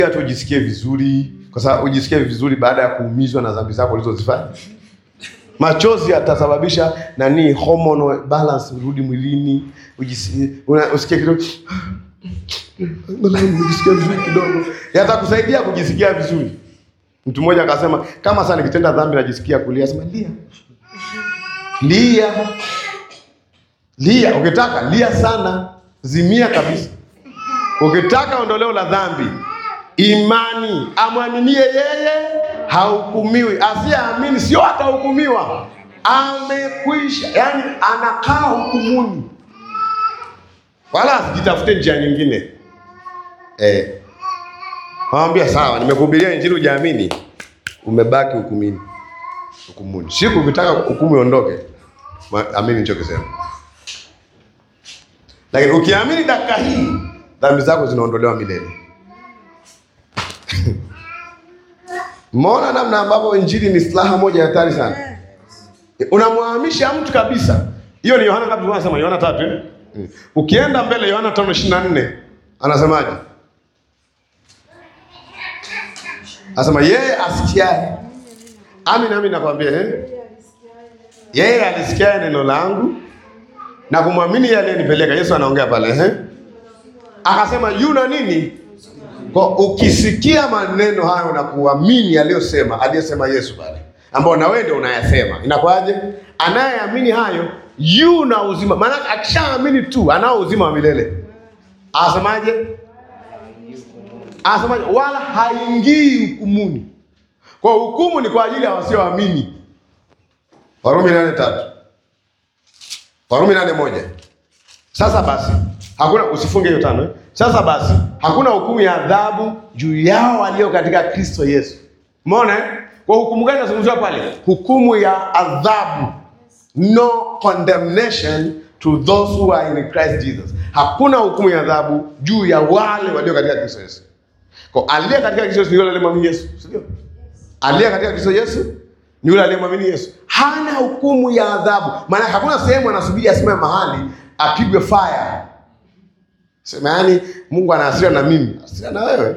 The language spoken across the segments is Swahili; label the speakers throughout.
Speaker 1: tu ujisikie vizuri, kwa sababu ujisikie vizuri baada ya kuumizwa na dhambi zako ulizozifanya. Machozi yatasababisha nani, hormonal balance urudi mwilini, ujisikie una- usikie kidogo Angalau nimejisikia vizuri kidogo, yatakusaidia kujisikia vizuri. Mtu mmoja akasema kama sasa nikitenda dhambi najisikia kulia, sema lia, lia, lia. Ukitaka lia sana, zimia kabisa. Ukitaka ondoleo la dhambi, imani, amwaminie yeye hahukumiwi, asiyeamini sio atahukumiwa, amekwisha. Yani anakaa hukumuni, wala asijitafute njia nyingine eh. Nawambia sawa, nimekuhubiria injili hujaamini, umebaki hukumini, hukumuni. Siku ukitaka hukumu iondoke, ma- amini nichokisema. Lakini ukiamini dakika hii, dhambi zako zinaondolewa milele. Mmeona namna ambavyo injili ni silaha moja ya hatari sana. Unamwahamisha mtu kabisa. Hiyo ni Yohana ngapi? Anasema Yohana tatu eh? Mm. Ukienda mbele Yohana tano ishirini na nne anasemaje? Anasema yeye asikiaye, amin amin nakwambia eh? Yeye alisikia neno langu na kumwamini yeye aliyenipeleka. Yesu anaongea pale eh? Akasema yuna nini? Kwa ukisikia maneno hayo na kuamini aliyosema aliyesema Yesu pale, ambao na wewe ndio unayasema, inakuwaje? Anayeamini hayo yu na uzima, maana akishaamini tu anao uzima wa milele. Asemaje? Asemaje? Wala haingii hukumuni. Kwa hukumu ni kwa ajili ya wasioamini. Warumi nane tatu Warumi nane moja Sasa basi hakuna, usifunge hiyo tano eh? Sasa basi hakuna hukumu ya adhabu juu yao walio katika Kristo Yesu. Umeona eh? Kwa hukumu gani nazungumziwa pale? Hukumu ya adhabu, no condemnation to those who are in Christ Jesus. Hakuna hukumu ya adhabu juu ya wale walio katika Kristo Yesu. Kwa aliye katika Kristo Yesu ni yule aliyemwamini Yesu, si ndio? Aliye katika Kristo Yesu ni yule aliyemwamini Yesu, hana hukumu ya adhabu. Maana hakuna sehemu anasubiri asimame mahali apigwe fire. Sema yani Mungu ana hasira na mimi, hasira na wewe.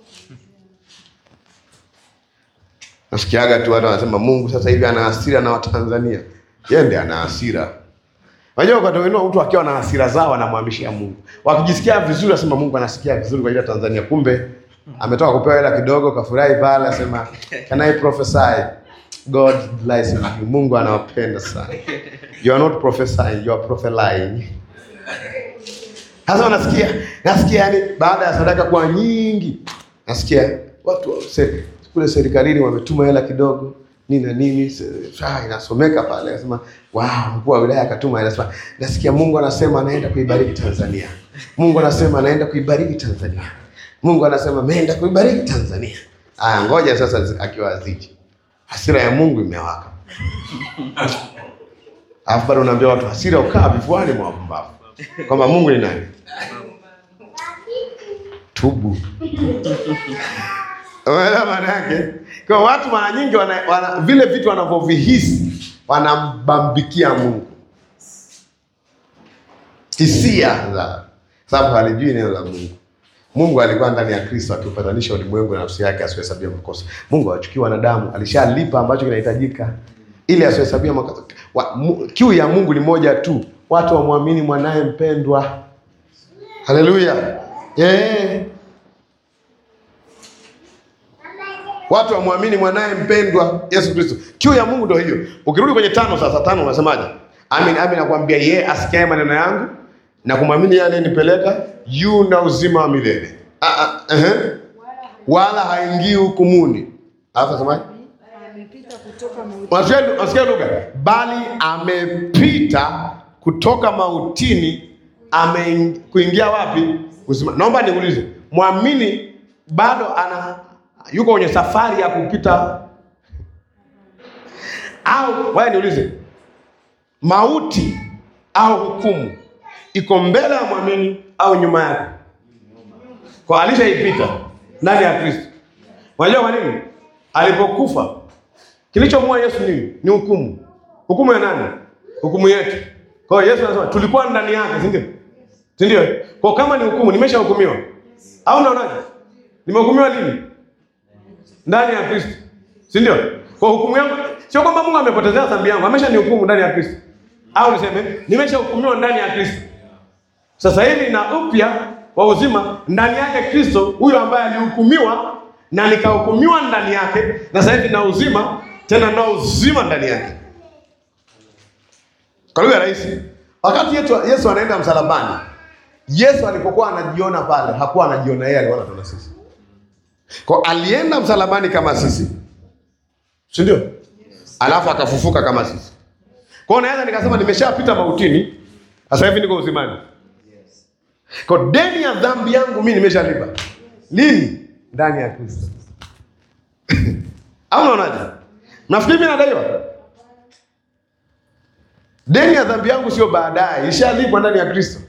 Speaker 1: Nasikiaga tu watu wanasema Mungu sasa hivi ana hasira na Watanzania. Yeye ndiye ana hasira. Unajua wakati wengine mtu akiwa na hasira zao anamhamishia Mungu. Wakijisikia vizuri asema Mungu anasikia vizuri kwa ajili ya Tanzania. Kumbe ametoka kupewa hela kidogo kafurahi pale asema can I prophesy? God bless you. Mungu anawapenda sana. You are not prophesying, you are prophesying. Sasa unasikia, nasikia yani baada ya sadaka kuwa nyingi, nasikia watu wa se, kule serikalini wametuma hela kidogo nini na nini, se- ah, inasomeka pale, anasema wow, mkuu wa wilaya akatuma hela, anasema nasikia Mungu anasema anaenda kuibariki Tanzania. Mungu anasema anaenda kuibariki Tanzania. Mungu anasema ameenda kuibariki Tanzania. Aya, ngoja sasa zi- akiwa aziji, hasira ya Mungu imewaka, alafu bado unaambia watu hasira ukaa vifuani mwa wapumbavu, kwamba Mungu ni nani? Tubu. Umeelewa maana yake? Kwa watu mara nyingi wana, wana, vile vitu wanavyovihisi wanambambikia Mungu, hisia za sababu halijui neno la Mungu. Mungu alikuwa ndani ya Kristo akiupatanisha ulimwengu na nafsi yake asiyohesabia makosa. Mungu hawachukii wanadamu, alishalipa ambacho kinahitajika ili asiyohesabia makosa. Wa- mu- Kiu ya Mungu ni moja tu, watu wamwamini mwanaye mpendwa. Haleluya! Eh. Watu wamwamini mwanaye mpendwa Yesu Kristo. Kiu ya Mungu ndio hiyo. Ukirudi kwenye tano sasa, tano unasemaje? Amin, amin nakwambia yeye asikiaye maneno yangu na kumwamini yeye aliyenipeleka yu na uzima wa milele. Ah, ah, ehe. Wala haingii hukumuni. Alafu asemaje?
Speaker 2: amepita kutoka mautini
Speaker 1: Unasikia unasikia lugha? Bali amepita kutoka mautini ame kuingia wapi? Uzima. Naomba niulize, mwamini bado ana yuko kwenye safari ya kupita au wewe niulize, mauti au hukumu iko mbele ya mwamini au nyuma yake? Kwa alishaipita ndani ya Kristo. Unajua kwa nini? Alipokufa Kilichomua Yesu nini? Ni hukumu. Hukumu ya nani? Hukumu yetu. Kwa hiyo Yesu anasema tulikuwa ndani yake, si ndio? Si ndio? Kwa kama ni hukumu, nimeshahukumiwa. Au unaonaje? Nimehukumiwa lini? Ndani ya Kristo, si ndio? Kwa hukumu yangu sio kwamba Mungu amepotezea dhambi yangu, ameshanihukumu ndani ya Kristo, au niseme nimeshahukumiwa ndani ya Kristo. Sasa hivi na upya wa uzima ndani yake Kristo, huyo ambaye alihukumiwa na nikahukumiwa ndani yake, na sasa hivi na uzima tena, na uzima ndani yake. Kwa lugha rahisi, wakati Yesu, Yesu anaenda msalabani, Yesu alipokuwa anajiona pale, hakuwa anajiona yeye, alikuwa anatuona sisi. Kwa alienda msalabani kama sisi, si ndio? Alafu akafufuka kama sisi. Kwa hiyo naweza nikasema nimeshapita mautini, sasa hivi niko uzimani. Kwa deni ya dhambi yangu mimi nimeshalipa. Lini? Ndani ya Kristo. Au unaonaje? Nafikiri mimi nadaiwa. Deni ya dhambi yangu sio baadaye, ishalipwa ndani ya Kristo.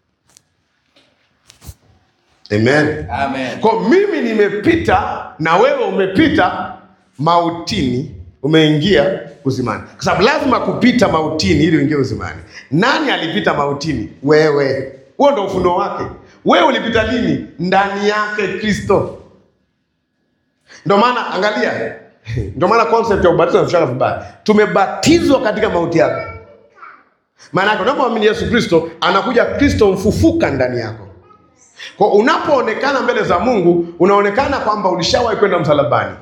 Speaker 1: Amen.
Speaker 3: Amen.
Speaker 1: Kwa mimi nimepita na wewe umepita mautini, umeingia uzimani, kwa sababu lazima kupita mautini ili uingie uzimani. Nani alipita mautini? Wewe. Huo ndo ufunuo wake. Wewe ulipita lini? Ndani yake Kristo. Ndio maana angalia, ndio maana concept ya ubatizo inafundishwa vibaya. Tumebatizwa katika mauti yake. Maana yake unapomwamini Yesu Kristo, anakuja Kristo mfufuka ndani yako. Kwa unapoonekana mbele za Mungu, unaonekana kwamba ulishawahi kwenda msalabani,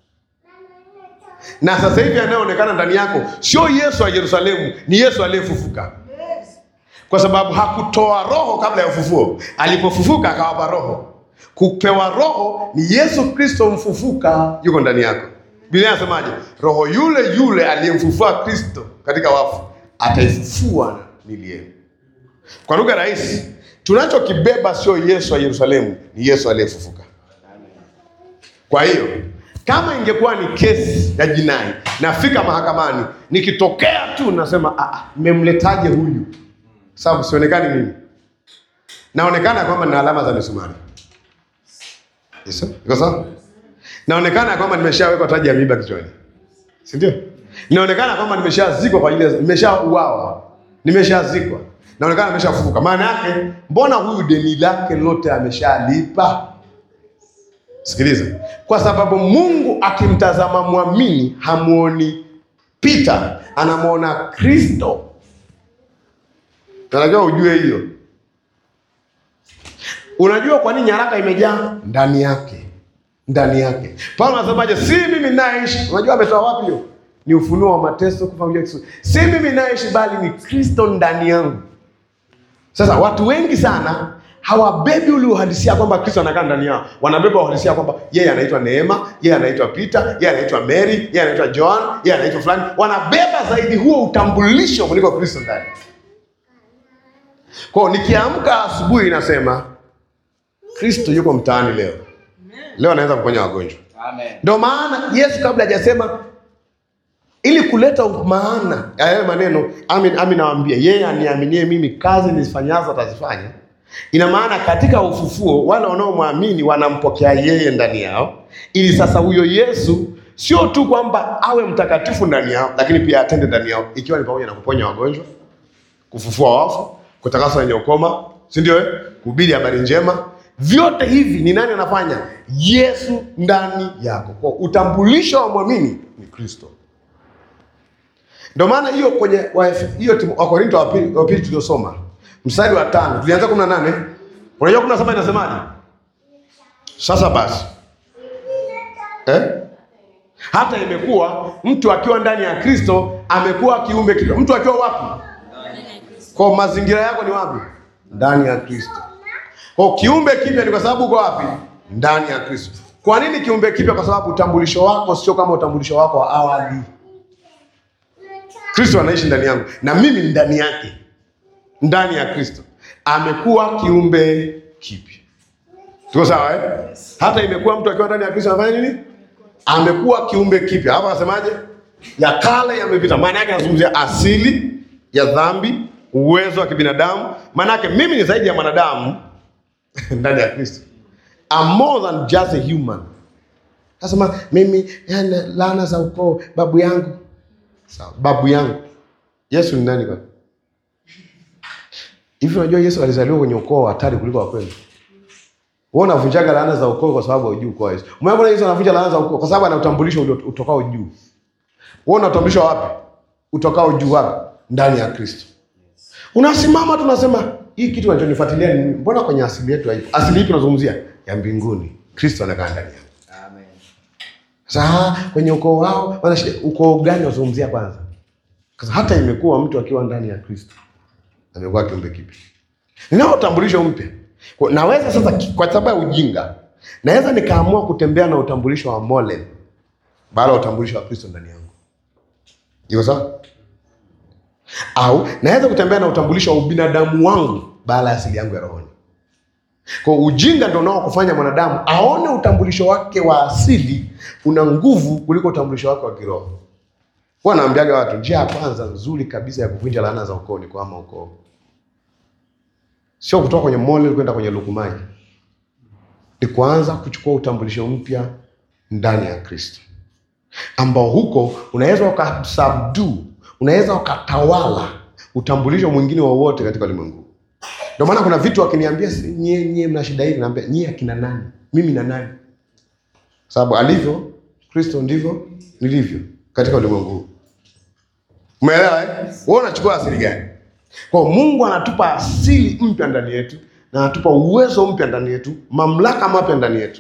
Speaker 1: na sasa hivi anayeonekana ndani yako sio Yesu wa Yerusalemu, ni Yesu aliyefufuka, kwa sababu hakutoa roho kabla ya ufufuo. Alipofufuka akawapa roho. Kupewa roho ni Yesu Kristo mfufuka, yuko ndani yako. Biblia inasemaje? Roho yule yule aliyemfufua Kristo katika wafu ataifufua miili yenu. Kwa lugha rahisi, tunachokibeba sio Yesu wa Yerusalemu, ni Yesu aliyefufuka. Kwa hiyo kama ingekuwa ni kesi ya jinai, nafika mahakamani, nikitokea tu nasema "Ah, ah, mmemletaje huyu? Sababu sionekani mimi, naonekana kwamba nina alama za misumari. Yes, sir. Iko sawa? Naonekana kwamba nimeshawekwa taji ya miiba kichwani, si ndio? Inaonekana kwamba nimeshazikwa kwa ajili ya nimeshauawa, nimeshazikwa, naonekana nimeshafufuka. Maana yake mbona huyu deni lake lote ameshalipa? Sikiliza, kwa sababu Mungu akimtazama mwamini hamuoni Peter, anamwona Kristo. Unajua ujue hiyo. Unajua kwa nini nyaraka imejaa ndani yake, ndani yake. Paulo anasemaje? Si mimi ninayeishi. Unajua ametoa wapi hiyo? Ni ufunuo wa mateso, kufa kwa Yesu. Si mimi ninayeishi, bali ni Kristo ndani yangu. Sasa watu wengi sana hawabebi ule uhalisia kwamba Kristo anakaa ndani yao. Wanabeba uhalisia kwamba yeye anaitwa Neema, yeye anaitwa Peter, yeye anaitwa Mary, yeye anaitwa John, yeye anaitwa fulani. Wanabeba zaidi huo utambulisho kuliko Kristo ndani. Kwa hiyo nikiamka asubuhi nasema Kristo yuko mtaani leo. Leo anaweza kuponya wagonjwa.
Speaker 3: Amen.
Speaker 1: Ndio maana Yesu kabla hajasema ili kuleta maana ya hayo maneno, amin amin nawaambia, yeye aniaminie mimi, kazi nizifanyazo atazifanya. Ina maana katika ufufuo wale wanaomwamini wanampokea yeye ndani yao, ili sasa huyo Yesu sio tu kwamba awe mtakatifu ndani yao, lakini pia atende ndani yao, ikiwa ni pamoja na kuponya wagonjwa, kufufua wafu, kutakasa wenye ukoma, si ndio? eh? Kuhubiri habari njema. Vyote hivi ni nani anafanya? Yesu ndani yako. Kwa utambulisho wa mwamini ni Kristo. Ndio maana hiyo kwenye wa- hiyo Timo- Wakorinto wa pili wa pili tuliosoma mstari wa tano tulianza kumi na nane unajua kumi na saba inasemaje? Sasa basi eh? hata imekuwa mtu akiwa ndani ya Kristo amekuwa kiumbe kipya. Mtu akiwa wapi? Kwa mazingira yako ni wapi? Ndani ya Kristo. Kwa kiumbe kipya ni kwa sababu uko wapi? Ndani ya Kristo. Kwa nini kiumbe kipya? Kwa sababu utambulisho wako sio kama utambulisho wako wa awali. Kristo anaishi ndani yangu na mimi ni ndani yake, ndani ya Kristo amekuwa kiumbe kipya. Tuko sawa eh? Hata imekuwa mtu akiwa ndani ya Kristo anafanya nini? Amekuwa kiumbe kipya. Hapa anasemaje? Ya kale yamepita. Maana yake anazungumzia asili ya dhambi, uwezo wa kibinadamu. Maana yake mimi ni zaidi ya mwanadamu ndani ya Kristo. I'm more than just a human. Nasema mimi yani, laana za ukoo babu yangu Sawa, babu yangu. Yesu ni nani kwani? Hivi unajua Yesu alizaliwa kwenye ukoo wa hatari kuliko wa kwenu? Wewe unavunjaga laana za ukoo kwa sababu hujui ukoo wa Yesu. Umeona Yesu anavunja laana za ukoo kwa sababu ana utambulisho ulio- utokao juu. Wewe una utambulisho wapi? Utokao juu wapi? Ndani ya Kristo. Unasimama tunasema hii kitu kinachonifuatilia ni mbona kwenye asili yetu haipo? Asili ipi tunazungumzia? Ya mbinguni. Kristo anakaa ndani yako.
Speaker 3: Amen.
Speaker 1: Sasa kwenye ukoo wao wana shida. Ukoo gani wazungumzia kwanza? Sasa hata imekuwa mtu akiwa ndani ya Kristo amekuwa kiumbe kipya. Ninao utambulisho mpya. Kwa- Naweza sasa ki- kwa sababu ya ujinga, naweza nikaamua kutembea na utambulisho wa Molen baada ya utambulisho wa Kristo ndani yangu. Iko sawa? Au naweza kutembea na utambulisho wa ubinadamu wangu baada ya asili yangu ya rohoni. Kwa ujinga ndio unao kufanya mwanadamu aone utambulisho wake wa asili una nguvu kuliko utambulisho wake wa kiroho. Huwa naambiaga watu njia ya kwanza nzuri kabisa ya kuvunja laana za ukoo ni kuhama ukoo, sio kutoka kwenye mole kwenda kwenye lukumaji, ni kuanza kuchukua utambulisho mpya ndani ya Kristo, ambao huko unaweza ukasubdue, unaweza ukatawala utambulisho mwingine wowote katika ulimwengu. Ndio maana kuna vitu wakiniambia, "Si- nyie nyie mna shida hili, naambia nyie akina nani? Mimi na nani? Sababu alivyo Kristo ndivyo nilivyo katika ulimwengu huu. Umeelewa eh? Wewe unachukua asili gani? Kwa hiyo Mungu anatupa asili mpya ndani yetu na anatupa uwezo mpya ndani yetu, mamlaka mapya ndani yetu.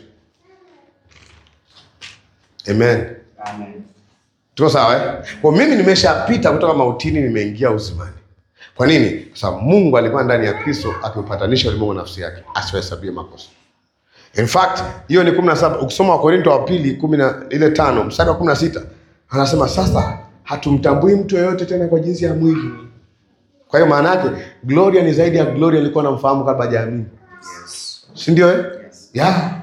Speaker 1: Amen.
Speaker 3: Amen.
Speaker 1: Tuko sawa eh? Kwa mimi nimeshapita kutoka mautini nimeingia uzimani. Kwa nini? Kwa sababu Mungu alikuwa ndani ya Kristo akiupatanisha ulimwengu na nafsi yake asiwahesabie makosa. In fact, hiyo ni 17 ukisoma Wakorinto wa pili 10 na ile tano mstari wa 16 anasema sasa hatumtambui mtu yeyote tena kwa jinsi ya mwili. Kwa hiyo maana yake Gloria ni zaidi ya Gloria alikuwa anamfahamu kabla hajaamini.
Speaker 3: Yes.
Speaker 1: Si ndio eh?
Speaker 3: Yes.
Speaker 1: Yeah.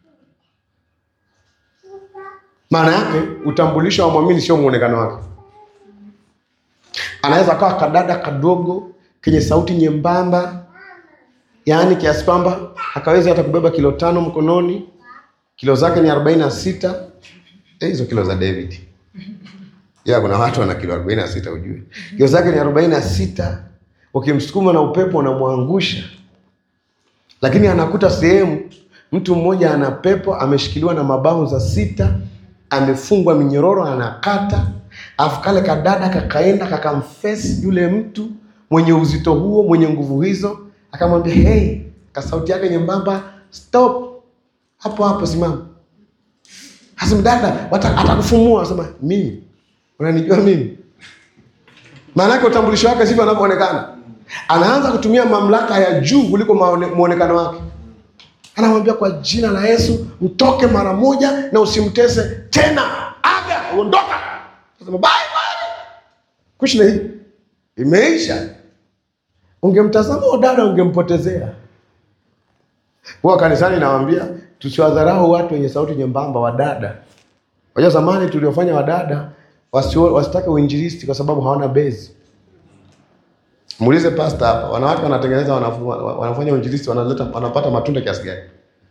Speaker 1: Maana yake utambulisho wa mwamini sio muonekano wake. Anaweza akawa kadada kadogo kenye sauti nyembamba, yaani kiasi kwamba akaweza hata kubeba kilo tano mkononi, kilo zake ni arobaini na sita. Eh, hizo kilo za David ya kuna watu wana kilo arobaini na sita ujue, kilo zake ni arobaini na sita. Ukimsukuma na upepo unamwangusha lakini anakuta sehemu mtu mmoja ana pepo ameshikiliwa na mabavu za sita, amefungwa minyororo, anakata afu kale kadada kakaenda kakamfesi yule mtu mwenye uzito huo mwenye nguvu hizo, akamwambia hey, kasauti yake nyembamba, stop hapo hapo, simama. Hasa mdada wata- atakufumua, asema mimi, unanijua mimi maana yake utambulisho wake sivyo anavyoonekana. Anaanza kutumia mamlaka ya juu kuliko maone- muonekano wake. Anamwambia kwa jina la Yesu, mtoke mara moja na usimtese tena, aga, uondoka. Sema bye bye, kushna hii imeisha. Ungemtazama huyo dada, ungempotezea. Huwa kanisani nawaambia tusiwadharau watu wenye sauti nyembamba, wadada. Wajua zamani tuliofanya wadada wasio- wasitake uinjilisti kwa sababu hawana bezi. Muulize pasta hapa, wanawake wanatengeneza wanafu- wanafanya uinjilisti wanaleta wanapata matunda kiasi gani?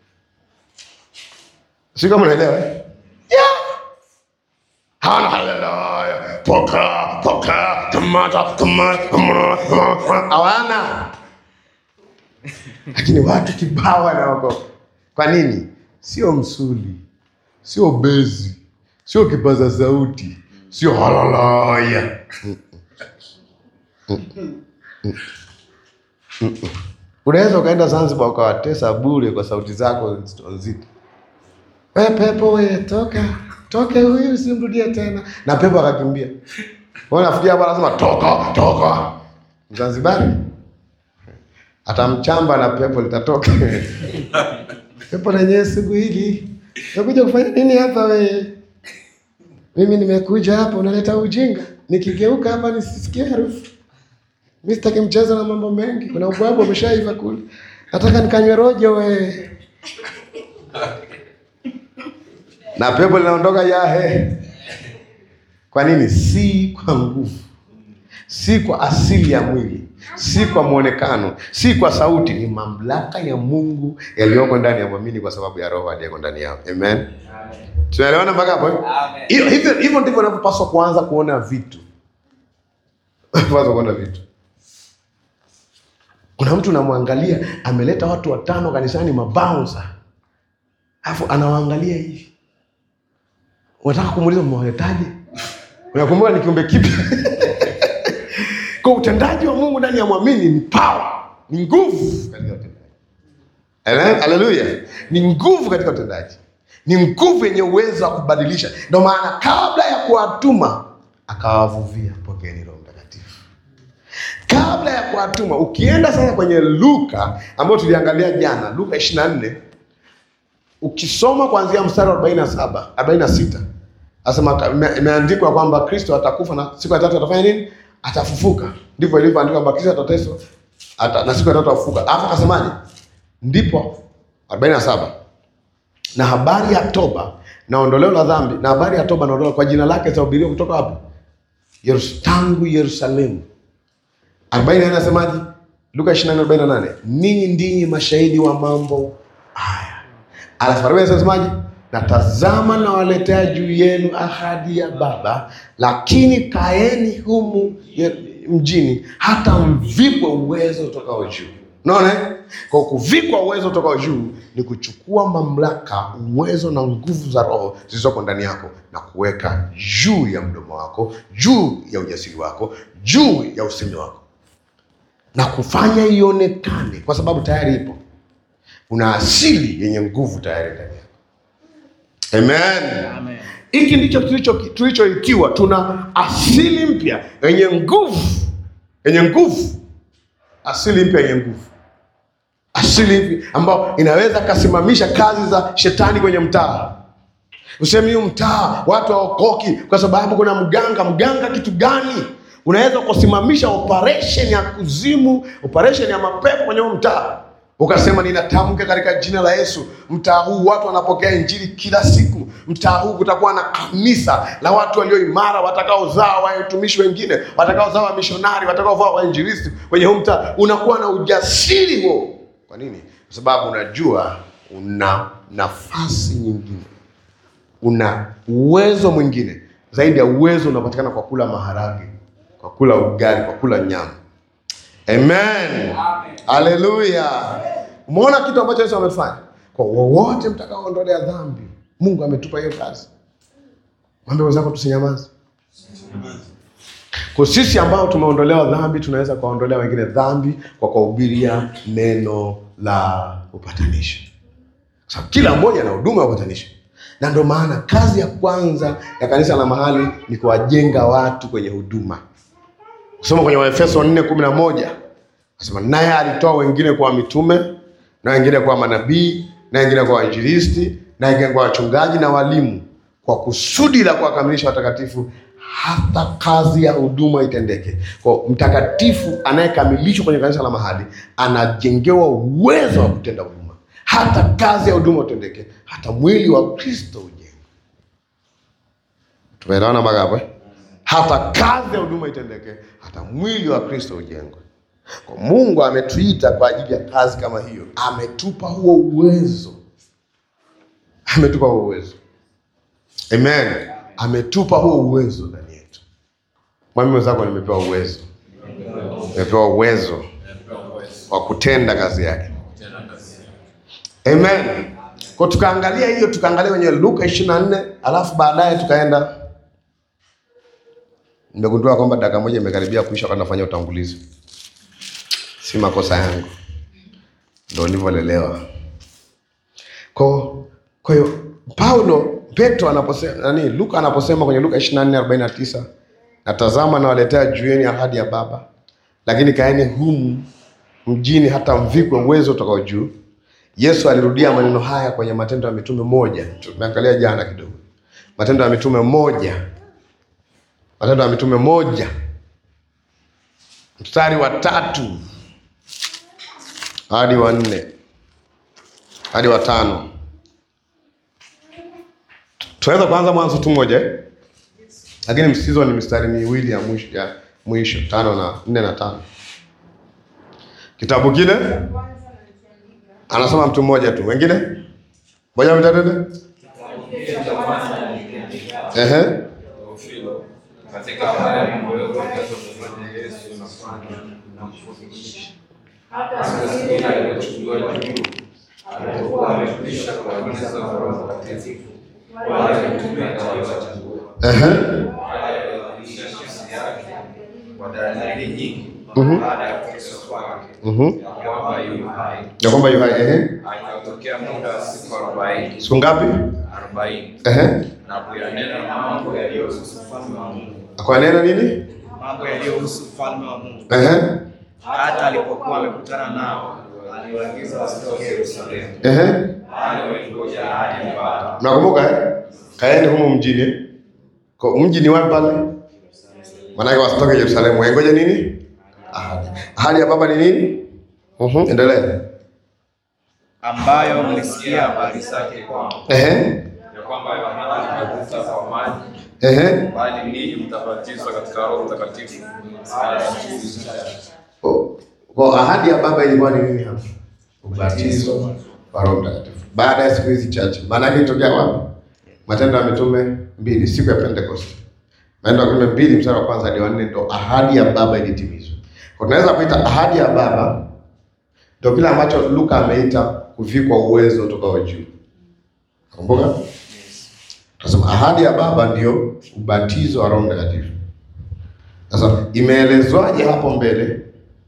Speaker 1: Si kama unaelewa eh? Yeah. Hawana haleluya. Poka, poka, kamata, kamata, kamata, kamata. Hawana. Lakini watu kibao wanaokoka. Kwa nini? Sio msuli, sio bezi, sio kipaza sauti, sio haleluya. Unaweza ukaenda Zanzibar ukawatesa bure kwa sauti zako nzito nzito. We pepo we, toka toke, huyu usimrudie tena, na pepo akakimbia. Wewe unafikia hapa, anasema toka toka. Mzanzibari atamchamba na pepo litatoka. pepo lenyewe siku hili nakuja kufanya nini hapa we? Mimi nimekuja hapa, unaleta ujinga, nikigeuka hapa nisisikie harufu mi sitaki mchezo na mambo mengi. Kuna ubwabu umeshaiva kule, nataka nikanywe rojo we. Na pepo linaondoka yahe. Kwa nini? Si kwa nguvu, si kwa asili ya mwili, si kwa mwonekano, si kwa sauti. Ni mamlaka ya Mungu yaliyoko ndani ya mwamini kwa sababu ya Roho aliyeko ndani yao. Amen. Tunaelewana mpaka hapo? eh?
Speaker 3: Amen.
Speaker 1: Hivyo hivyo hivyo ndivyo unavyopaswa kuanza kuona vitu. Unapaswa kuona vitu. Kuna mtu unamwangalia ameleta watu watano kanisani, mabaunsa, alafu anawaangalia hivi, unataka kumuuliza mmewaletaje? Unakumbuka ni kiumbe kipi? Kwa utendaji wa Mungu ndani ya mwamini ni power, ni nguvu katika utendaji. Ele- Haleluya! Ni nguvu katika utendaji, ni nguvu yenye uwezo wa kubadilisha. Ndio maana kabla ya kuwatuma akawavuvia, pokeeni Roho Mtakatifu. Kabla ya kuwatuma, ukienda sasa kwenye Luka ambayo tuliangalia jana, Luka 24 ukisoma kuanzia mstari wa 47 46 asema ime- imeandikwa kwamba Kristo atakufa na siku ya tatu atafanya nini? Atafufuka. Ndivyo ilivyoandikwa kwamba Kristo atateswa ata, na siku ya tatu atafufuka. Alafu akasemaje? Ndipo 47 na habari ya toba na ondoleo la dhambi na habari ya toba na ondoleo kwa jina lake zitahubiriwa kutoka wapi? Yerus, tangu Yerusalemu. 40 anasemaje? Luka 24:48 ninyi ndinyi mashahidi wa mambo haya. Alafu 40 anasemaje? Na tazama nawaletea juu yenu ahadi ya Baba, lakini kaeni humu ye- mjini hata mvikwe uwezo utokao juu. Unaona? eh? Kwa kuvikwa uwezo utokao juu ni kuchukua mamlaka, uwezo na nguvu za Roho zilizoko ndani yako na kuweka juu ya mdomo wako, juu ya ujasiri wako, juu ya usemi wako na kufanya ionekane, kwa sababu tayari ipo. Una asili yenye nguvu tayari ndani yako. Amen. Hiki ndicho tulicho- tulichoitiwa, tuna asili mpya yenye nguvu, yenye nguvu, asili mpya yenye nguvu, asili mpya ambayo inaweza kasimamisha kazi za shetani kwenye mtaa. Usemi huu mtaa watu hawaokoki kwa sababu kuna mganga. Mganga kitu gani? Unaweza kusimamisha operation ya kuzimu, operation ya mapepo kwenye huu mtaa, ukasema ninatamka katika jina la Yesu, mtaa huu watu wanapokea injili kila siku. Mtaa huu kutakuwa na kanisa la watu walio imara, watakaozaa watumishi wengine, watakaozaa wamishonari, watakaozaa wainjilisti kwenye huu mtaa. Unakuwa na ujasiri huo. Kwa nini? Kwa sababu unajua una nafasi nyingine una uwezo mwingine zaidi ya uwezo unapatikana kwa kula maharage, kwa kula ugali, kwa kula nyama. Amen, haleluya. Umeona kitu ambacho Yesu amefanya kwa wowote mtakaoondolea dhambi. Mungu ametupa hiyo kazi. Mwambie wenzako tusinyamaze. Kwa sisi ambao tumeondolewa dhambi, tunaweza kuwaondolea wengine dhambi kwa kuwahubiria neno la upatanisho kwa sababu kila mmoja ana huduma ya upatanisho, na ndio maana kazi ya kwanza ya kanisa la mahali ni kuwajenga watu kwenye huduma. Kusoma kwenye Waefeso 4:11 nasema, naye alitoa wengine kwa mitume na wengine kwa manabii na wengine kwa wainjilisti na wengine kwa wachungaji na walimu, kwa kusudi la kuwakamilisha watakatifu hata kazi ya huduma itendeke. Kwa mtakatifu anayekamilishwa kwenye kanisa la mahali anajengewa uwezo wa kutenda huduma, hata kazi ya huduma utendeke, hata mwili wa Kristo ujengwe. Tumeelewana mpaka hapo? eh? Hata kazi ya huduma itendeke, hata mwili wa Kristo ujengwe. Kwa Mungu ametuita kwa ajili ya kazi kama hiyo, ametupa huo uwezo, ametupa huo uwezo. Amen. Ametupa huo uwezo ndani yetu. Mwambie mwenzako, nimepewa uwezo, nimepewa uwezo wa kutenda kazi yake. Amen. Kwa tukaangalia hiyo, tukaangalia kwenye Luka 24 alafu baadaye tukaenda, nimegundua kwamba dakika moja imekaribia kuisha, wakati nafanya utangulizi. Si makosa yangu, ndo nilivyolelewa. Kwa kwa hiyo Paulo Petro anaposema nani, Luka anaposema kwenye Luka 24:49 natazama nawaletea juu yenu ahadi ya Baba, lakini kaeni humu mjini hata mvikwe uwezo utokao juu. Yesu alirudia maneno haya kwenye Matendo ya Mitume moja, tumeangalia jana kidogo, Matendo ya Mitume moja, Matendo ya Mitume moja mstari wa tatu hadi wa nne hadi wa tano. Tunaweza kuanza mwanzo tu moja eh? Lakini msitizo ni mistari miwili ya mwisho, ya mwisho tano na nne na tano. Kitabu kile anasoma mtu mmoja tu, wengine moja mtatende. Ehe,
Speaker 3: Teofilo, katika haya mambo yote yaliyotokea Yesu na kufanya na kufundisha
Speaker 2: hata
Speaker 3: Hata
Speaker 2: siku
Speaker 3: siku ile
Speaker 2: ile
Speaker 3: alipochukuliwa juu, alipokuwa amekwisha kuagiza kwa Roho Mtakatifu wale mitume aliowachagua,
Speaker 1: Ehe.
Speaker 3: wale waliobadilisha nafsi yake kwa dalili nyingi
Speaker 1: Mhm.
Speaker 3: baada ya kuteswa kwake,
Speaker 1: Mhm.
Speaker 3: ya kwamba yu hai.
Speaker 1: Ya kwamba yu hai. Ehe.
Speaker 3: Akatokea muda wa siku arobaini
Speaker 1: Siku ngapi?
Speaker 3: arobaini
Speaker 1: Ehe.
Speaker 3: na kuyanena mambo yaliyohusu ufalme wa Mungu,
Speaker 1: Kwa neno nini?
Speaker 3: mambo yaliyohusu ufalme wa Mungu.
Speaker 1: Ehe.
Speaker 3: Hata alipokuwa amekutana nao, aliwaagiza wasitoke Yerusalemu,
Speaker 1: Ehe.
Speaker 3: bali walingoja ahadi ya Baba
Speaker 1: Mnakumbuka eh? Kaeni humu mjini. Kwa mji ni wapi pale? Maanake wasitoke Yerusalemu. Waingoje nini? Ahadi. Ahadi ya baba ni nini? Mhm. Endelea.
Speaker 3: ambayo mlisikia habari zake kwangu,
Speaker 1: Ehe.
Speaker 3: ya kwamba Yohana alibatiza kwa maji,
Speaker 1: Ehe.
Speaker 3: bali ninyi mtabatizwa katika Roho Mtakatifu baada ya siku chache.
Speaker 1: Kwa- Kwa ahadi ya baba ilikuwa ni nini hapa? Ubatizo wa Roho Mtakatifu. Baada ya siku hizi chache. Maana yake ilitokea wapi? Matendo ya Mitume mbili, siku ya Pentecost. Matendo ya Mitume mbili mstari wa kwanza hadi wa nne ndo ahadi ya baba ilitimizwa. Kwa tunaweza kuita ahadi ya baba ndio kile ambacho Luka ameita kuvikwa uwezo utokao juu. Kumbuka? Tunasema ahadi ya baba ndio ubatizo wa Roho Mtakatifu. Sasa imeelezwaje hapo mbele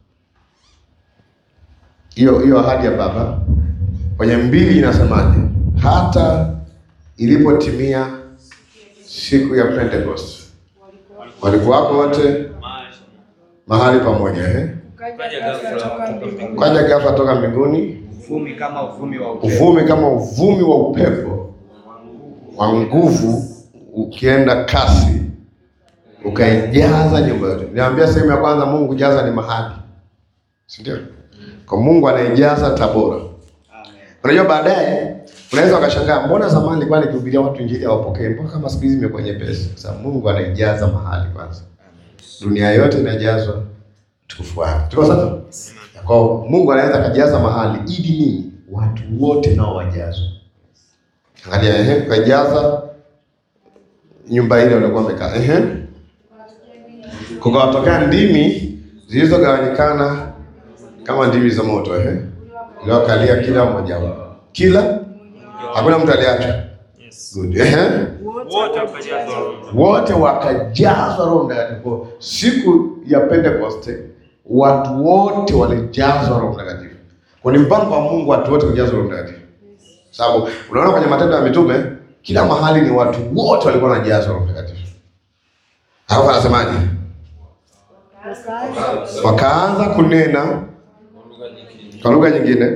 Speaker 1: hiyo hiyo ahadi ya baba kwenye mbili inasemaje? Hata ilipotimia siku ya Pentecost walikuwako wote mahali pamoja, eh?
Speaker 2: ukaja ghafla toka mbinguni
Speaker 1: Kaja ghafla toka mbinguni
Speaker 3: Uvumi kama uvumi wa upepo
Speaker 1: uvumi kama uvumi wa upepo wa nguvu ukienda kasi ukaijaza nyumba yote. Niambia sehemu ya kwanza, Mungu kujaza ni mahali, si ndio? Kwa Mungu anaijaza Tabora. Unajua, baadaye unaweza ukashangaa, mbona zamani nilikuwa nikihubiria watu injili hawapokee, mpaka kama siku hizi imekuwa nyepesi. Kwa sababu Mungu anaijaza mahali kwanza, dunia yote inajazwa utukufu wake. Tuko sawa? Kwa hiyo Mungu anaweza akajaza mahali ili nini? Watu wote nao wajazwe. Angalia, ehe, kajaza nyumba ile walikuwa wamekaa. Ehe, kukawatokea ndimi zilizogawanyikana kama ndimi za moto, ehe, iliwakalia kila mmoja wao, kila hakuna mtu aliachwa. Good. Ehe,
Speaker 2: wote
Speaker 1: wote wakajazwa Roho Mtakatifu. Siku ya Pentekoste watu wote walijazwa Roho Mtakatifu. Kwa ni mpango wa Mungu watu wote kujazwa Roho Mtakatifu. Sababu unaona kwenye Matendo ya Mitume kila mahali ni watu wote walikuwa wanajazwa Roho Mtakatifu. Alafu anasemaje?
Speaker 2: wakaanza
Speaker 1: Wakaanza kunena kwa lugha nyingine.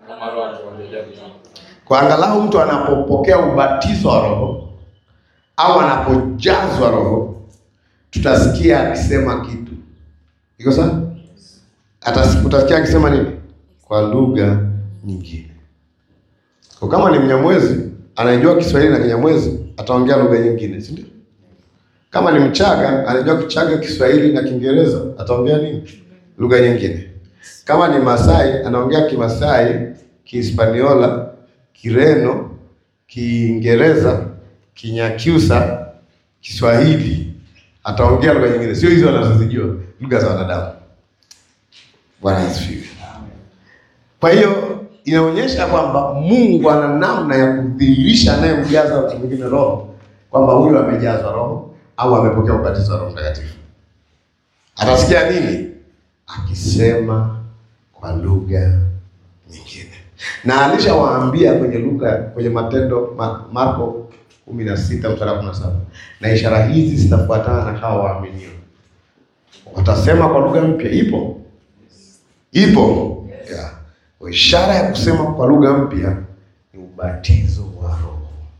Speaker 1: Kwa angalau mtu anapopokea ubatizo wa Roho au anapojazwa Roho, tutasikia akisema kitu. Iko sawa? Atas- Utasikia akisema nini? Kwa lugha nyingine. Kwa kama ni Mnyamwezi anajua Kiswahili na Kinyamwezi, ataongea lugha nyingine, si ndio? Kama ni Mchaga anajua Kichaga, Kiswahili na Kiingereza, ataongea nini? Lugha nyingine. Kama ni Masai anaongea Kimasai, Kihispaniola, Kireno, Kiingereza, Kinyakyusa, Kiswahili, ataongea lugha nyingine, sio hizo anazozijua, lugha za wanadamu. Bwana asifiwe. Kwa hiyo inaonyesha kwamba Mungu ana namna ya kudhihirisha anayemjaza mtu mwingine roho kwamba huyu amejazwa roho au amepokea ubatizo wa Roho Mtakatifu. Atasikia nini? Akisema kwa lugha nyingine, na alishawaambia kwenye Luka, kwenye Matendo Ma, Marko kumi na sita mstari wa kumi na saba na ishara hizi zitafuatana na hawa waaminio, watasema kwa lugha mpya. Ipo ipo yeah. Kwa Ishara ya kusema kwa lugha mpya ni ubatizo wa Roho,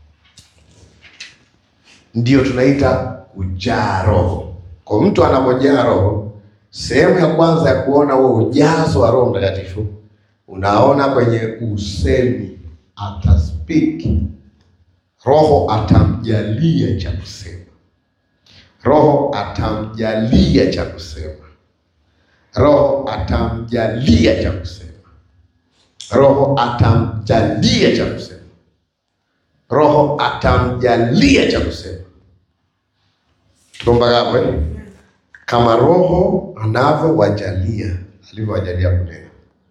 Speaker 1: ndio tunaita kujaa Roho. Kwa mtu anapojaa Roho, sehemu ya kwanza ya kuona huo ujazo wa Roho Mtakatifu unaona kwenye usemi, ataspeak. Roho atamjalia cha kusema, Roho atamjalia cha kusema, Roho atamjalia cha kusema, Roho atamjalia cha kusema, Roho atamjalia cha kusema. Tuko mpaka hapo eh? Kama Roho anavyowajalia alivyowajalia kunena.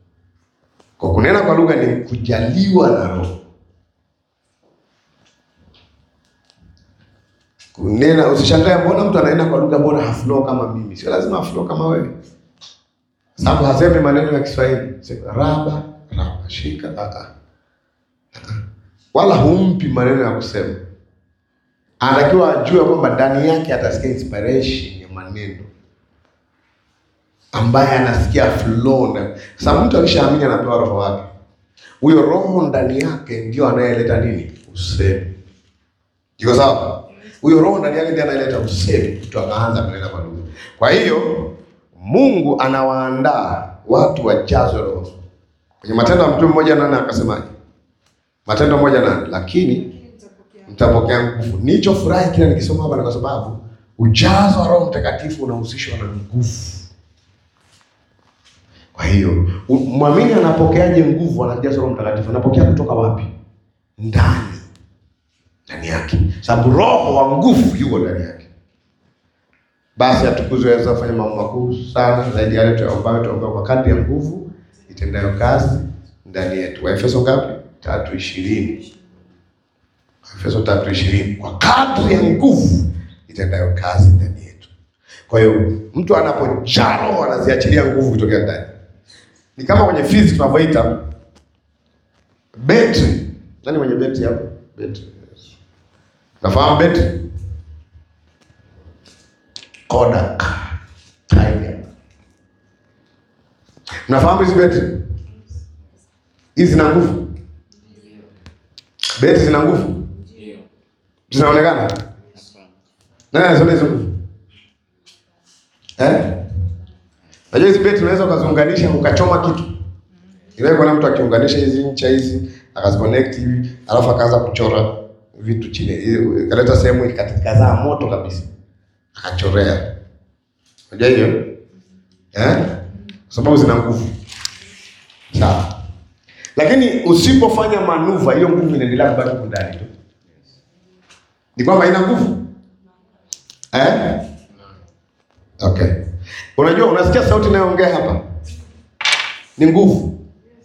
Speaker 1: Kwa kunena kwa lugha ni kujaliwa na Roho. Kunena, usishangae mbona mtu anaenda kwa lugha, mbona haflow kama mimi? Sio lazima haflow kama wewe, sababu hasemi maneno ya Kiswahili Sema, raba raba shika a a wala humpi maneno ya kusema. Anatakiwa ajue kwamba ndani yake atasikia inspiration ya maneno ambaye anasikia flow na sababu mtu akishaamini anapewa roho wake. Huyo roho ndani yake ndio anayeleta nini? Usemi. Iko sawa? Huyo roho ndani yake ndiye anayeleta usemi, mtu akaanza kunena kwa lugha. Kwa hiyo Mungu anawaandaa watu wajazwe roho. Kwenye Matendo ya Mtume mmoja nane akasemaje? Matendo moja nane, lakini mtapokea nguvu. Nilichofurahi kila nikisoma hapa ni kwa sababu ujazo wa Roho Mtakatifu unahusishwa na nguvu. Kwa hiyo u- mwamini anapokeaje nguvu? Anajazwa Roho Mtakatifu, anapokea kutoka wapi? Ndani, ndani yake, sababu roho wa nguvu yuko ndani yake. Basi atukuzwe aweza kufanya mambo makuu sana zaidi ya yale tuyaombayo, tuombayo kwa kadri ya nguvu itendayo kazi ndani yetu. Waefeso ngapi? tatu ishirini. Waefeso tatu ishirini, kwa kadri ya nguvu itendayo kazi ndani yetu. Kwa hiyo mtu anapojaa roho anaziachilia nguvu kutokea ndani. Ni kama kwenye physics tunavyoita betri. Nani mwenye betri hapo? Betri. Nafahamu betri? Kodak. Tiger. Mnafahamu hizi betri? Hizi zina nguvu. Betri zina nguvu. Zinaonekana? Nani anasema hizo nguvu? Eh? Unajua hizi betri unaweza ukaziunganisha ukachoma kitu. Ile kuna mtu akiunganisha hizi ncha hizi akaziconnect hivi alafu akaanza kuchora vitu chini. Ile- Ikaleta sehemu ikazaa moto kabisa. Akachorea. Unajua hiyo? Eh? Kwa sababu zina nguvu. Sawa. Lakini usipofanya manuva hiyo nguvu inaendelea kubaki huko ndani tu. Ni kwamba ina nguvu. Eh? Okay. Unajua unasikia sauti inayoongea hapa? Ni nguvu.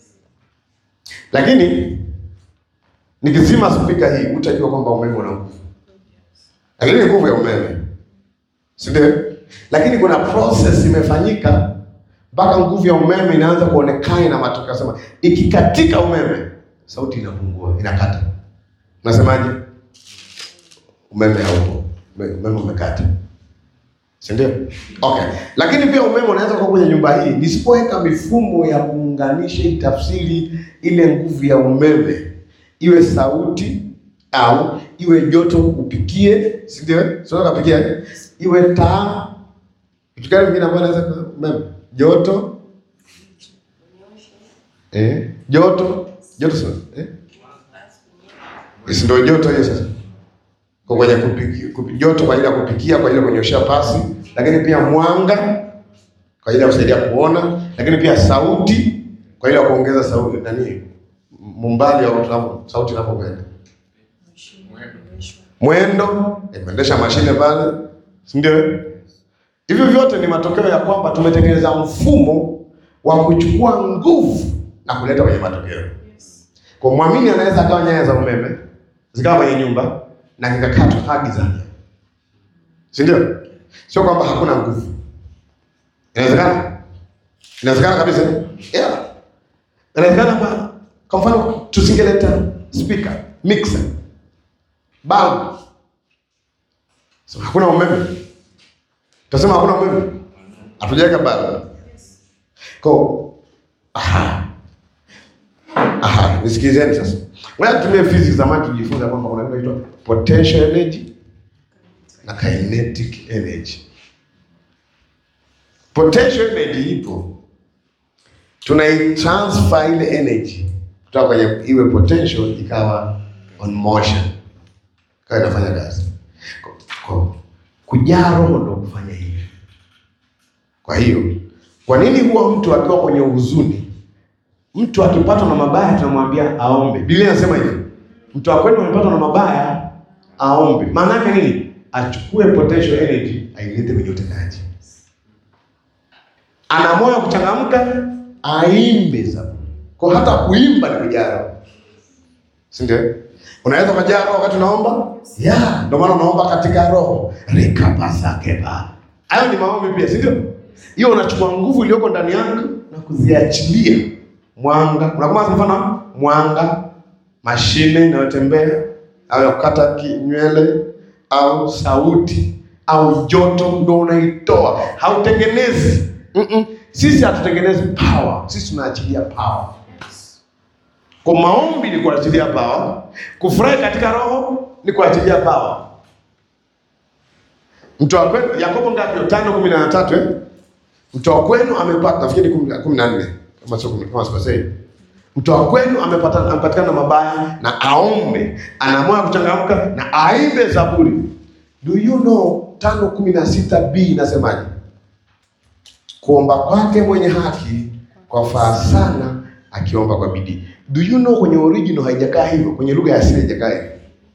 Speaker 1: Lakini nikizima spika hii utajua kwamba umeme una nguvu. Lakini ni nguvu ya umeme. Si ndio? Lakini kuna process imefanyika mpaka nguvu ya umeme inaanza kuonekana na matokeo. Sema ikikatika umeme, sauti inapungua, inakata. Unasemaje? Umeme haupo, ume- umeme umekata, si ndio? Okay, lakini pia umeme unaweza kuwa kwenye nyumba hii, nisipoweka mifumo ya kuunganisha itafsiri ile nguvu ya umeme iwe sauti au iwe joto upikie, si ndio? Sio kapikia, iwe taa kitu gani vingine ambayo naweza kwa umeme? Joto. Eh, joto. Joto sio? Eh? Si ndio joto hiyo sasa. Kwa kwenye kupiki, kupi, joto kwa ajili ya kupikia, kwa ajili ya kunyoshea pasi, lakini pia mwanga kwa ajili ya kusaidia kuona, lakini pia sauti kwa ajili ya kuongeza sauti nani? Mumbali au tunapo sauti inapokwenda. Mwendo, eh, kuendesha mashine pale, si ndio? Hivyo vyote ni matokeo ya kwamba tumetengeneza mfumo wa kuchukua nguvu na kuleta kwenye matokeo. Kwa mwamini anaweza akawa nyaya za umeme zikawa kwenye nyumba na kikakatwa hadi gizani, si ndio? Sio kwamba hakuna nguvu, inawezekana, inawezekana kabisa, yeah. Inawezekana kwa kwa mfano tusingeleta speaker, mixer, bulb, so, hakuna umeme Tasema hakuna umeme. Hatujaweka bado. Kwa aha. Aha, nisikilizeni sasa. Ngoja tutumie physics zamani tujifunza kwamba kuna kitu kinaitwa potential energy na kinetic energy. Potential energy ipo. Tunaitransfer ile energy kutoka kwenye iwe potential ikawa on motion. Kawa inafanya kazi. Kwa, kwa, kujaa roho ndo kufanya hivi. Kwa hiyo, kwa nini huwa mtu akiwa kwenye huzuni, mtu akipatwa na mabaya tunamwambia aombe? Biblia inasema hivi, mtu akwenda amepatwa na mabaya aombe. Maana yake nini? Achukue potential energy ailete kwenye utendaji. Ana moyo wa kuchangamka, aimbe zaburi. Kwa hata kuimba ni kujaa roho, si ndio? Unaweza ukajaa roho wakati unaomba, ya ndio maana unaomba katika roho rikapasakeba. Hayo ni maombi pia, si ndio? Hiyo unachukua nguvu iliyoko ndani yako na kuziachilia mwanga. Unakumbuka mfano mwanga, mashine inayotembea au ya kukata ki- nywele au sauti au joto, ndo unaitoa, hautengenezi. Mm-mm. Sisi hatutengenezi power, sisi tunaachilia power. Kwa maombi ni kuachilia power, kufurahi katika roho ni kuachilia power. Mtu wa kwenu Yakobo ngapi? tano kumi na tatu eh? Mtu wa kwenu amepata nafikiri kumi kumi na nne kama sio kumi kama sikosei. Mtu wa kwenu amepata amepatikana na mabaya na aombe, ana moyo wa kuchangamka na aimbe zaburi. Do you know tano kumi na sita b inasemaje? Kuomba kwake mwenye haki kwafaa sana akiomba kwa bidii. Do you know kwenye original haijakaa hivyo, kwenye lugha ya asili haijakaa hivyo.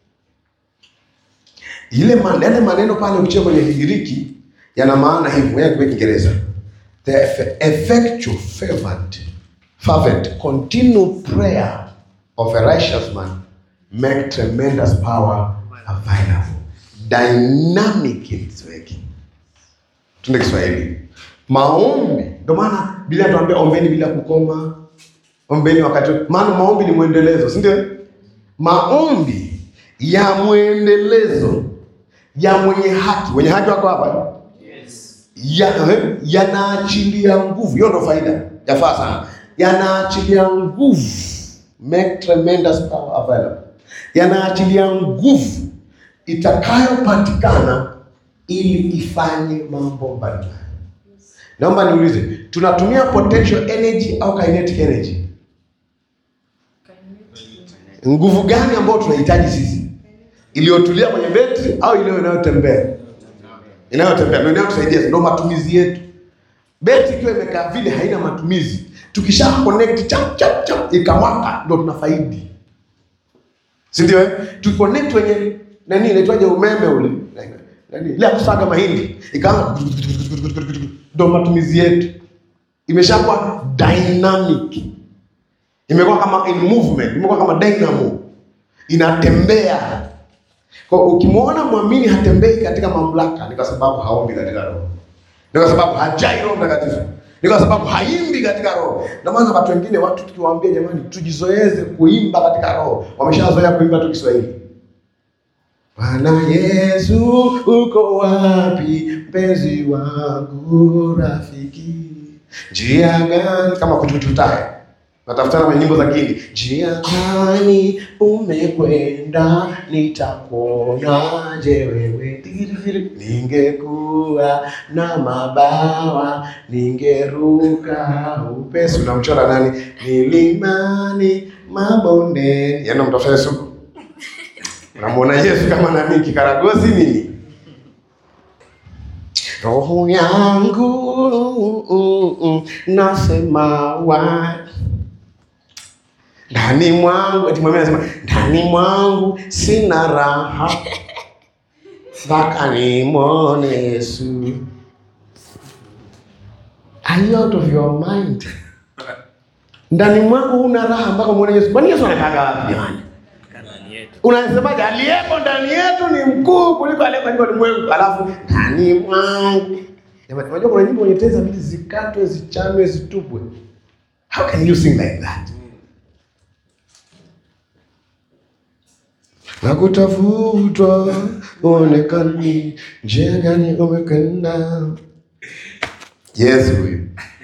Speaker 1: Ile man, yale maneno pale ukichia kwenye Kigiriki yana maana hivyo, ngoja kwa Kiingereza. The eff- effectual fervent fervent continual prayer of a righteous man make tremendous power available. Dynamic in its working. Tuende Kiswahili. Maombi, ndio maana Biblia inatuambia ombeni bila kukoma, ombeni wakati, maana maombi ni mwendelezo, si ndio? Maombi ya mwendelezo ya mwenye haki, wenye haki wako hapa ya eh, yanaachilia nguvu. Hiyo ndo faida, yafaa sana, yanaachilia nguvu, make tremendous power available, yanaachilia nguvu itakayopatikana ili ifanye mambo mbalimbali. Naomba niulize, tunatumia potential energy au kinetic energy? Nguvu gani ambayo tunahitaji sisi, iliyotulia kwenye betri au ile inayotembea? Inayotembea ndio inayotusaidia, ndio matumizi yetu. Betri ikiwa imekaa vile haina matumizi, tukisha connect chap chap chap ikamwaka, ndio tunafaidi, si ndio? eh? Tuconnect kwenye nani inaitwaje, umeme ule nani ile ya kusaga mahindi ikaanza, ndio matumizi yetu. Imeshakuwa dynamic imekuwa kama in movement, imekuwa kama dynamo, inatembea. Kwa ukimwona mwamini hatembei katika mamlaka, ni kwa sababu haombi katika roho, ni kwa sababu hajai Roho Mtakatifu, ni kwa sababu haimbi katika roho. Ndio maana watu wengine, watu tukiwaambia jamani, tujizoeze kuimba katika roho, wameshazoea kuimba tu Kiswahili. Bwana Yesu, uko wapi mpenzi wangu, rafiki? Njia gani? Kama kuchututae natafutana kwenye nyimbo za Kihindi. Njia gani umekwenda, nitakuonaje wewe? Tiririri. Ningekuwa na mabawa, ningeruka upesi. Unamchora nani? Milimani, mabondeni. Yaani mtafuta Yesu Unamwona Yesu kama nani? Kikaragosi nini? Roho yangu mm, mm, nasema wa ndani mwangu, eti mwambie anasema ndani mwangu sina raha mpaka nimwone Yesu. Are you out of your mind? Ndani mwangu huna raha mpaka muone Yesu. Kwani Yesu anataka wapi jamani?
Speaker 2: ndani yetu.
Speaker 1: Unasemaje? Aliyepo ndani yetu ni mkuu kuliko aliyeko nje ulimwengu, alafu ndani mwangu. Jamani, unajua kuna nyimbo kwenye tenzi mbili zikatwe, zichanwe, zitupwe. How can you sing like that? Nakutafutwa uonekani, njia gani umekwenda? Yesu huyu,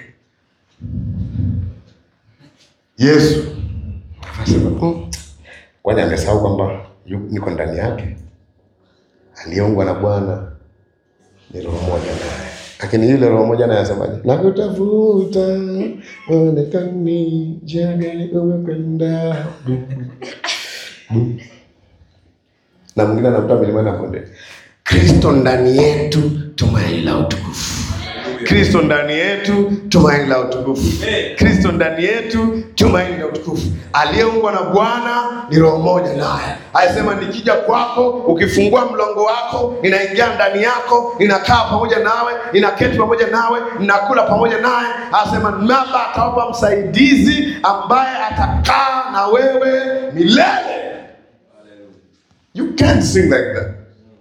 Speaker 1: Yesu akasema "Mm, kwani amesahau kwamba yu- niko ndani yake? Aliyeungwa na Bwana ni roho moja naye, lakini yule roho moja naye asemaje? Nakutafuta uonekani, njia gani umekwenda? Bu, bu. na mwingine anakuta milimani na bonde. Kristo ndani yetu, tumaini la utukufu. Kristo ndani yetu, tumaini la utukufu.
Speaker 3: Amen.
Speaker 1: Kristo ndani yetu, tumaini la utukufu. Aliyeungwa na Bwana ni roho moja naye. Alisema nikija kwako, ukifungua mlango wako, ninaingia ndani yako, ninakaa pamoja nawe, ninaketi pamoja nawe, ninakula pamoja naye. Anasema Baba atawapa msaidizi ambaye atakaa na wewe milele. You can't sing like that.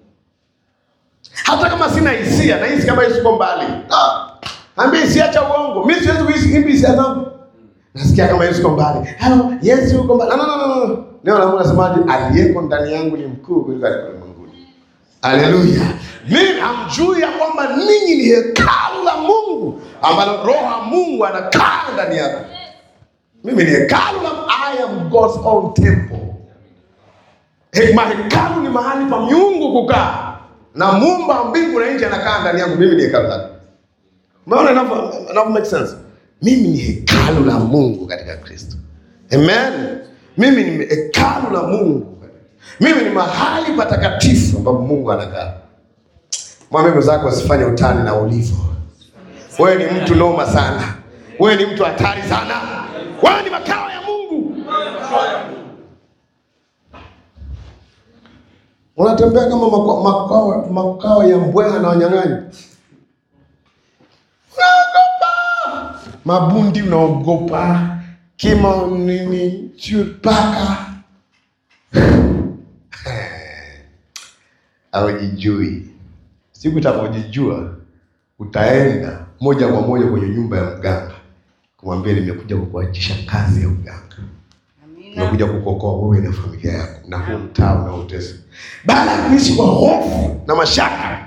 Speaker 1: Hata kama sina hisia, nahisi kama Yesu uko mbali. Ah, ambia hisia cha uongo. Mimi siwezi kuhisi imbi hisia zangu. Nasikia kama Yesu uko mbali. Hello, Yesu yuko mbali. No, no, no, no, no. Neno la Mungu nasemaje? Aliyeko ndani yangu ni mkuu kuliko aliyeko ulimwenguni. Haleluya. Mimi hamjui ya kwamba ninyi ni hekalu la Mungu ambalo roho wa Mungu anakaa ndani yako. Mimi ni hekalu la I am God's own temple. He- Mahekalu ni mahali pa miungu kukaa, na muumba wa mbingu na nchi anakaa ndani yangu. Mimi ni hekalu lake. Umeona inavyo inavyo make sense? Mimi ni hekalu la Mungu katika Kristo. Amen. Mimi ni hekalu la Mungu. Mimi ni mahali patakatifu ambapo Mungu anakaa. Mwambie mwenzako usifanye utani na ulivyo. Wewe ni mtu noma sana. Wewe ni mtu hatari sana. Wewe ni makao ya Mungu. Unatembea kama makao, makao, makao ya mbweha na wanyang'anyi. Unaogopa mabundi, unaogopa kima nini, sio paka hawajijui. Siku utakapojijua utaenda moja kwa moja kwenye nyumba ya mganga kumwambia, nimekuja kukuachisha kazi ya uganga nimekuja kukuokoa wewe na familia yako na huu mtaa unaotesa, baada ya kuishi kwa hofu na mashaka.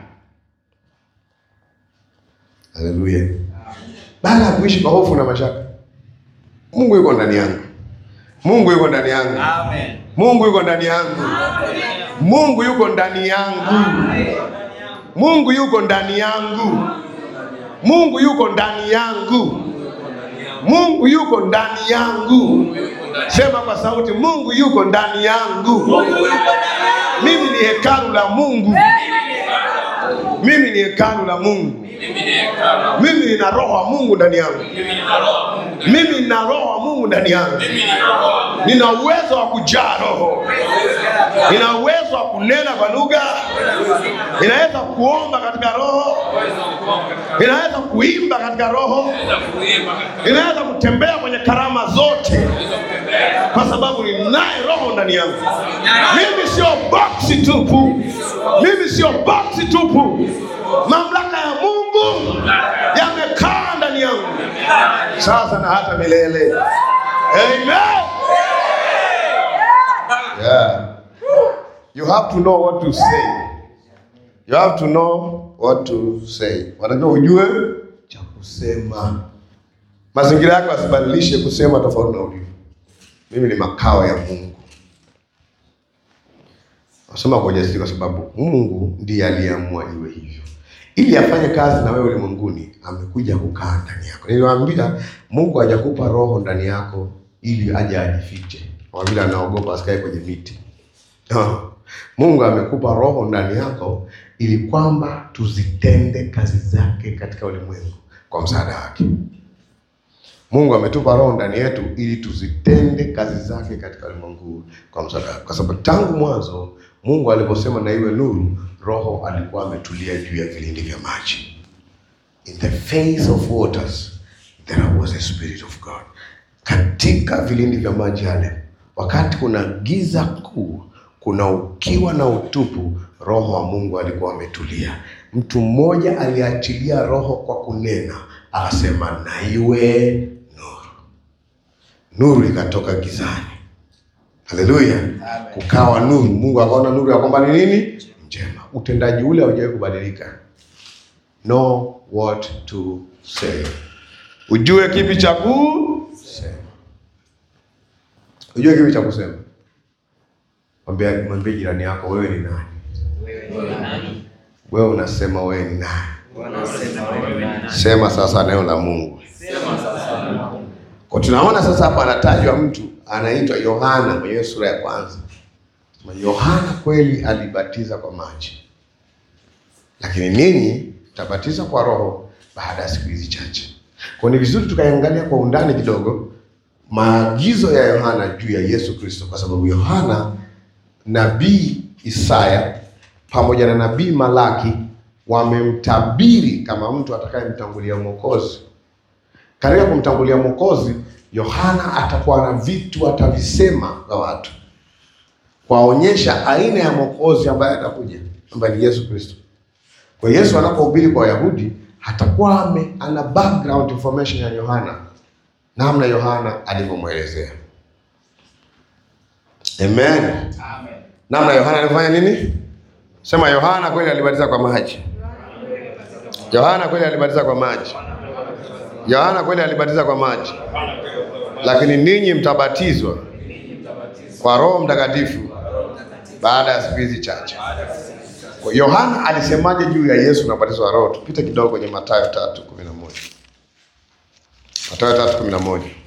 Speaker 1: Haleluya! Baada ya kuishi kwa hofu na mashaka, Mungu yuko ndani yangu, Mungu yuko ndani yangu,
Speaker 2: Amen.
Speaker 1: Mungu yuko ndani yangu, Mungu yuko ndani yangu, Mungu yuko ndani yangu, Mungu yuko ndani yangu, Mungu yuko ndani yangu. Sema kwa sauti, Mungu yuko ndani yangu. Mimi ni hekalu la Mungu. Mimi ni hekalu la Mungu. Mimi nina roho wa Mungu ndani yangu. Mimi nina roho wa Mungu ndani yangu. Nina uwezo wa kujaa roho. Nina uwezo wa kunena kwa lugha. Ninaweza kuomba katika roho. Ninaweza kuimba katika roho. Ninaweza kutembea kwenye karama zote kwa sababu ninaye roho ndani yangu. Mimi sio boksi tupu, mimi sio boksi tupu. Mamlaka ya Mungu yamekaa ndani yangu sasa na hata milele. Amen. Yeah. You have to know what to say. You have to know what to say. Wanajua ujue cha kusema. Mazingira yako asibadilishe kusema tofauti na ulivyo. Mimi ni makao ya Mungu. Nasema kwa ujasiri kwa sababu Mungu ndiye aliyeamua iwe hivyo. Ili afanye kazi na wewe ulimwenguni, amekuja kukaa ndani yako. Niliwaambia Mungu hajakupa roho ndani yako ili aje ajifiche. Kwa vile anaogopa asikae kwenye miti. No. Mungu amekupa roho ndani yako ili kwamba tuzitende kazi zake katika ulimwengu kwa msaada wake. Mungu ametupa roho ndani yetu ili tuzitende kazi zake katika ulimwengu kwa msaada wake. Kwa sababu tangu mwanzo Mungu aliposema na iwe nuru, roho alikuwa ametulia juu ya vilindi vya maji. In the face of waters there was a spirit of God. Katika vilindi vya maji yale, wakati kuna giza kuu, kuna ukiwa na utupu, roho wa Mungu alikuwa ametulia. Mtu mmoja aliachilia roho kwa kunena, akasema na iwe nuru. Nuru ikatoka gizani. Haleluya! Kukawa nuru. Mungu akaona nuru ya kwamba ni nini? Njema. Utendaji ule haujawahi kubadilika. Know what to say. Ujue kipi cha kusema. Ujue kipi cha kusema. Mwambie mwambie jirani yako wewe ni nani? Wewe unasema wewe ni nani? Sema sasa neno la Mungu. Kwa tunaona sasa hapa anatajwa mtu anaitwa Yohana kwenye hiyo sura ya kwanza. Sema, Yohana kweli alibatiza kwa maji, lakini ninyi tabatiza kwa Roho, baada ya siku hizi chache. Kwa ni vizuri tukaangalia kwa undani kidogo maagizo ya Yohana juu ya Yesu Kristo, kwa sababu Yohana, nabii Isaya pamoja na nabii Malaki wamemtabiri kama mtu atakayemtangulia Mwokozi. Katika kumtangulia Mwokozi, Yohana atakuwa na vitu atavisema kwa watu, kwaonyesha aina ya Mwokozi ambaye atakuja, ambaye ni Yesu Kristo. Kwa hiyo Yesu anapohubiri kwa Wayahudi hatakuwa ame ana background information ya Yohana, namna Yohana alivyomwelezea. Amen. Namna Yohana alifanya nini? Sema Yohana kweli alibatiza kwa maji. Yohana kweli alibatiza kwa maji. Yohana kweli alibatiza kwa maji, lakini ninyi mtabatizwa kwa Roho Mtakatifu baada ya siku hizi chache. Kwa Yohana alisemaje juu ya Yesu na ubatizo wa Roho? Tupite kidogo kwenye Mathayo tatu kumi na moja. Mathayo tatu kumi na moja.